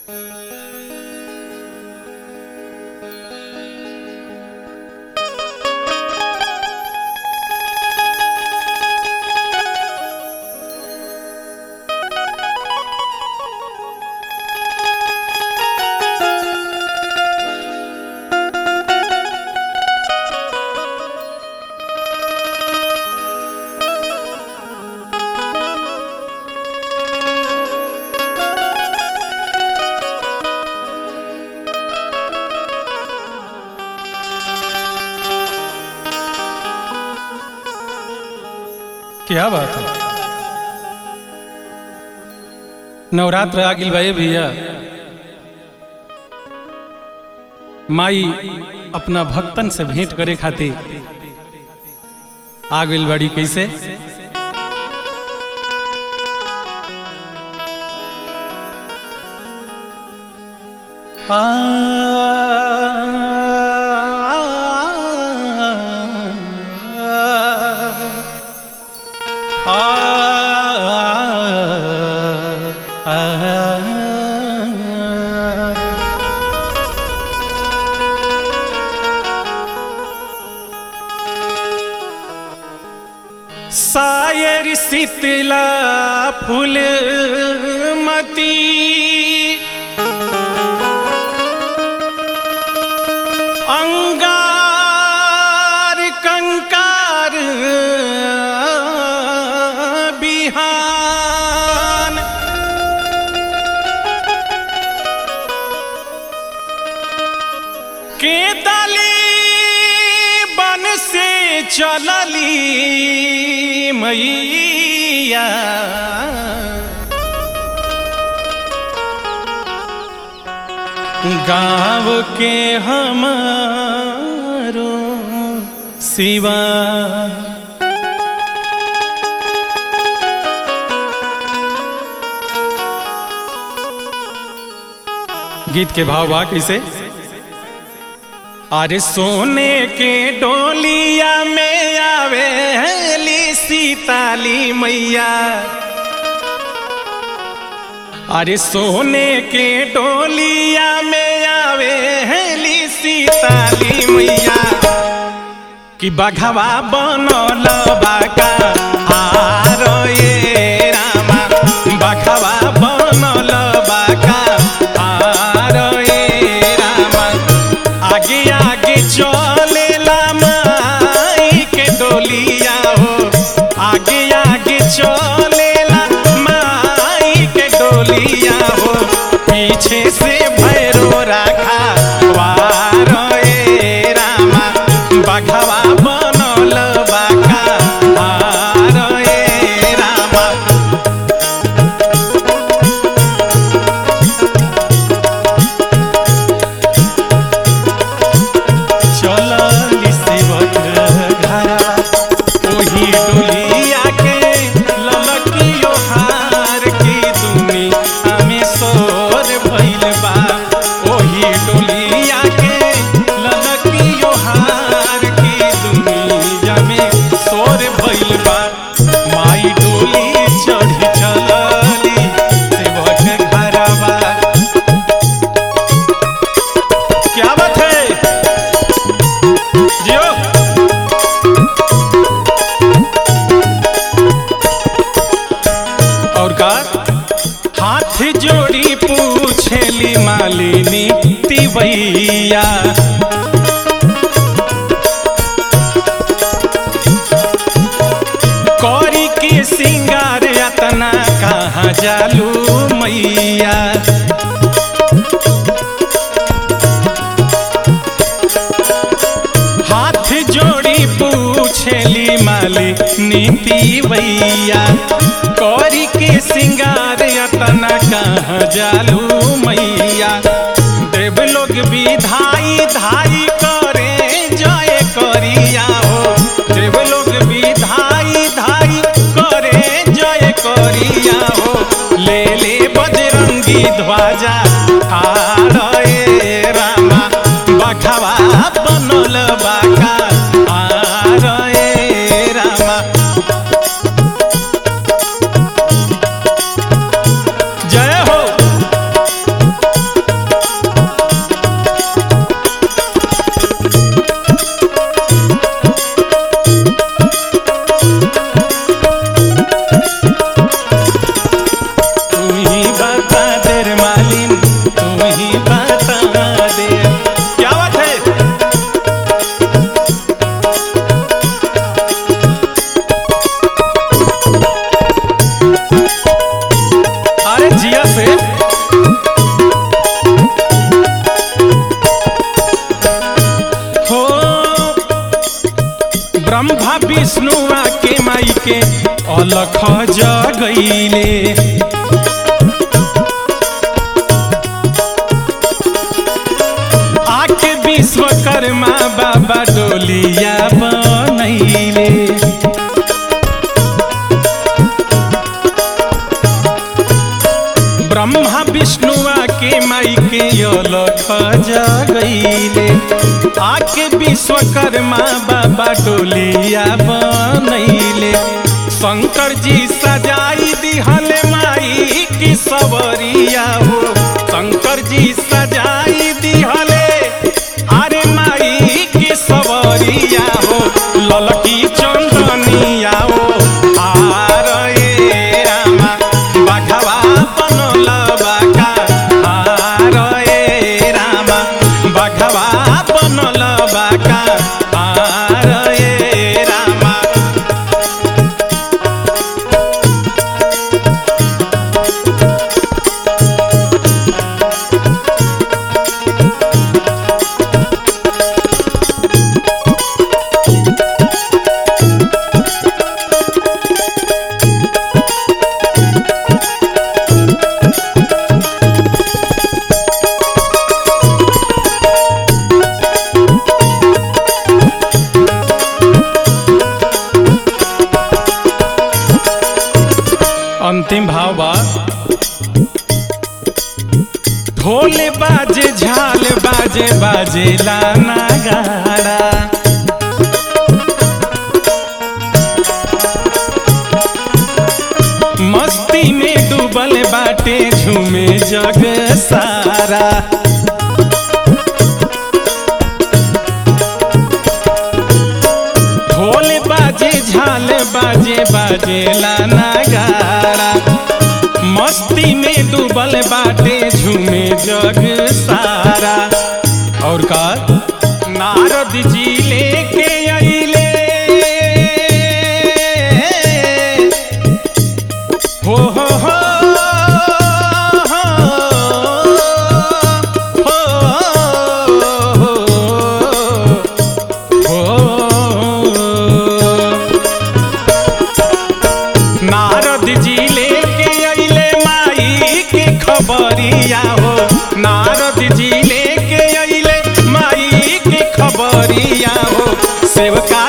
क्या बात है नवरात्र आ गिल भाई भैया माई अपना भक्तन से भेंट करे खातिर आ गइल बड़ी कैसे आ सायर शीतला फूल मती अंगार कंकार बिहान के दली बन से चलली मैया गाँव के हमारो सिवा गीत के भाव बा कैसे अरे सोने के डोलिया में आवेली सीताली मैया अरे सोने के डोलिया में आवेली सीताली मैया कि बघवा बनल बाका आरो ये रामा बघवा बनल बाका आरो ये रामा आगे आगे चलेला माई के डोलिया हो आगे आगे चलेला माई के डोलिया हो पीछे से भैरो राखा वारो ए रामा बघवा बनल बाका आरो ए रामा चलली सेवक घरा ओही डोलिया के ललकियो हार की दुनिया में सोर भइल बा ओही डोलिया के ललकियो हार की दुनिया में सोर भइल बा माई डोली चढ़ी चलली सेवक घरवा क्या बात है जियो और का हाथ जोड़ी पूछेली मालिनी तिवैया कौरी के सिंगार अतना कहाँ जालू मैया हाथ जोड़ी पूछेली माली नीति भैया कौरी के सिंगार अतना कहाँ जालू मैया देव लोग विधाई धाई करे जय करिया हो देव लोग विधाई धाई करे जय करिया हो ले ले बजरंगी ध्वजा आड़ ए रामा बखवा बनल बाका आड़ ए रामा जय हो कैसे हो ब्रह्मा विष्णु के माई के अलख जगैले आके विश्वकर्मा बाबा डोलिया बनैले ब्रह्मा विष्णु के माई के अलख जगैले आके विश्वकर्मा बाबा डोलिया बनैले शंकर जी सजाई दिहल माई की सवरिया हो शंकर जी सजाई दिहले अरे माई की सवरिया हो ललकी चंदनिया हो आर ए रामा बाघवा बनल बाका आर ए रामा बाघवा बनल बाका आर ए रामा अंतिम भाव बा ढोल बाजे झाल बाजे बाजे लाना गाड़ा मस्ती में डूबल बाटे झूमे जग सारा ढोल बाजे झाल बाजे बाजे लाना गाड़ा मस्ती में डूबल बाटे झूमे जग सारा और का नारद जी लेके अइले हो हो हो हो हो नारद जी लेके अइले माई के खबरिया हो नारद जी लेके अइले माई के खबरिया हो सेवका